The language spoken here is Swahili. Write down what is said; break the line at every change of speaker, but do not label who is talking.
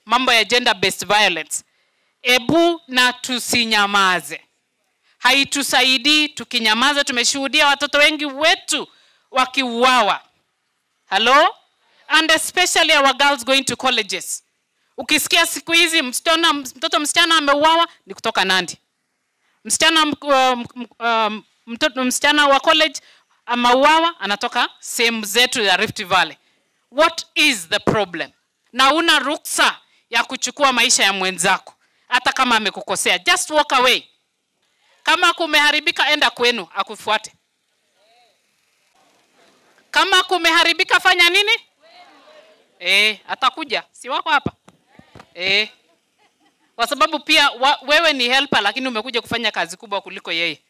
mambo ya gender based violence ebu na tusinyamaze haitusaidii tukinyamaza tumeshuhudia watoto wengi wetu wakiuawa hello and especially our girls going to colleges ukisikia siku hizi msichana mtoto msichana ameuawa ni kutoka nandi msichana um, um, mtoto msichana wa college ameuawa anatoka sehemu zetu ya rift valley what is the problem na una ruksa ya kuchukua maisha ya mwenzako hata kama amekukosea just walk away kama kumeharibika enda kwenu akufuate kama kumeharibika fanya nini eh atakuja si wako hapa eh kwa sababu pia wa, wewe ni helper lakini umekuja kufanya kazi kubwa kuliko yeye